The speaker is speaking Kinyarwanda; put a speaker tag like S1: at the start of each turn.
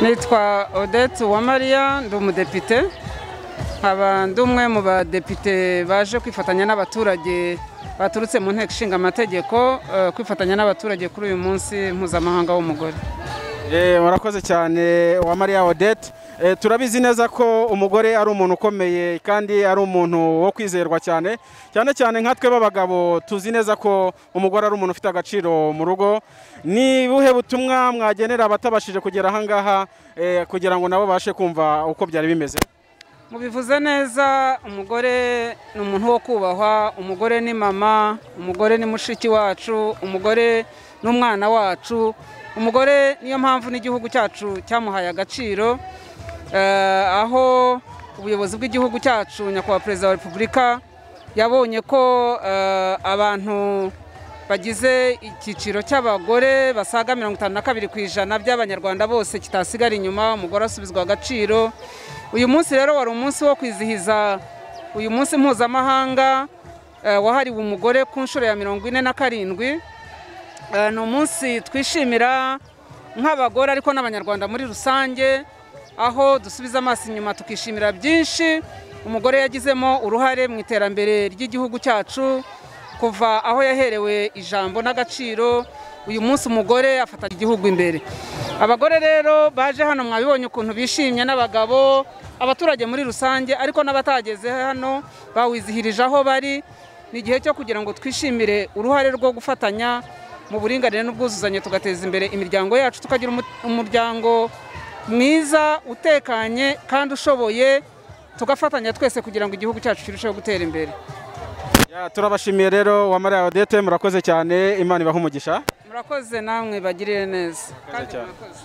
S1: nitwa odette uwamariya ndi umudepite nkaba ndi umwe mu badepite baje kwifatanya n'abaturage baturutse mu nteko ishinga amategeko eh, kwifatanya n'abaturage kuri uyu munsi mpuzamahanga w'umugore
S2: Eh, murakoze cyane Uwamariya Odette Eh, turabizi neza ko umugore ari umuntu ukomeye kandi ari umuntu wo kwizerwa cyane cyane cyane nka twe b'abagabo tuzi neza ko umugore ari umuntu ufite agaciro mu rugo ni buhe butumwa mwagenera abatabashije kugera ahangaha eh, kugira ngo nabo babashe kumva uko byari bimeze
S1: mubivuze neza umugore ni umuntu wo kubahwa umugore ni mama umugore ni mushiki wacu umugore ni umwana wacu umugore niyo mpamvu n'igihugu cyacu cyamuhaye agaciro Eh, aho ubuyobozi bw'igihugu cyacu nyakubahwa perezida wa repubulika yabonye ko eh, abantu bagize icyiciro cy'abagore basaga mirongo itanu na kabiri ku ijana by'abanyarwanda bose kitasigara inyuma umugore asubizwa agaciro uyu munsi rero wari umunsi wo kwizihiza uyu munsi mpuzamahanga eh, wahariwe umugore ku nshuro ya mirongo ine na karindwi Eh, ni umunsi twishimira nk'abagore ariko n'abanyarwanda muri rusange aho dusubiza amaso inyuma tukishimira byinshi umugore yagizemo uruhare mu iterambere ry'igihugu cyacu kuva aho yaherewe ijambo n'agaciro uyu munsi umugore afata igihugu imbere abagore rero baje hano mwabibonye ukuntu bishimye n'abagabo abaturage muri rusange ariko n'abatageze hano bawizihirije aho bari ni igihe cyo kugira ngo twishimire uruhare rwo gufatanya mu buringanire n'ubwuzuzanye tugateza imbere imiryango yacu tukagira umu- umuryango mwiza utekanye kandi ushoboye tugafatanya twese kugira ngo igihugu cyacu kirusheho gutera imbere
S2: Ya, turabashimiye rero Uwamariya Odette murakoze cyane Imana ibahe umugisha
S1: murakoze namwe bagirire neza
S2: Murakoze cyane.
S1: murakoze